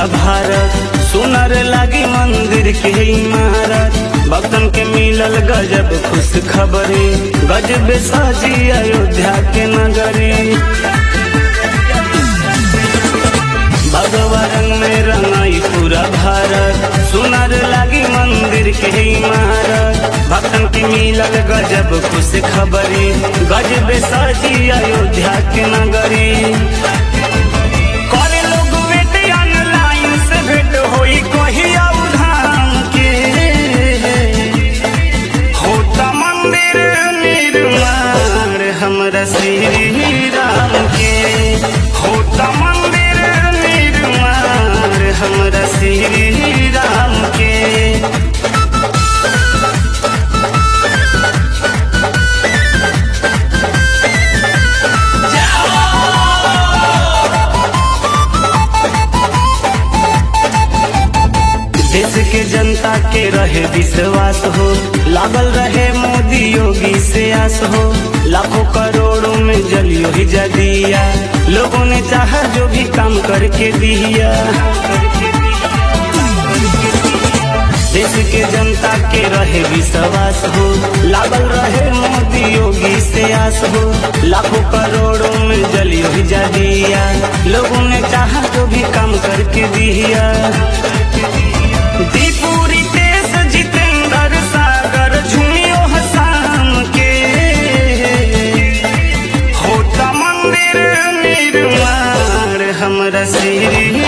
पूरा भारत सुनर लागी मंदिर के इमारत भक्तन के मिलल गजब खुश खबरी गजब साजी अयोध्या के नगरी भगवा रंग में रंगाई पूरा भारत सुनर लागी मंदिर के इमारत भक्तन के मिलल गजब खुश खबरी गजब साजी अयोध्या के नगरी करे लोग वेट ऑनलाइन से भेंट होई कहिया उधाम के होता मंदिर निर्माण हमरा श्री राम के होता मंदिर निर्माण हमरा श्री राम के देश के जनता के रहे विश्वास हो लागल रहे मोदी योगी से आस हो लाखों करोड़ों में जलियो ही जदिया लोगों ने चाहा जो भी काम करके दिया देश के जनता के रहे विश्वास हो लागल रहे मोदी योगी से आस हो लाखों करोड़ों में जलियो ही जदिया लोगों ने चाहा जो भी काम करके दिया दीपुरी देश जितेंद्र सागर झुमियो हसाम के होता मंदिर निर्माण हमरा श्री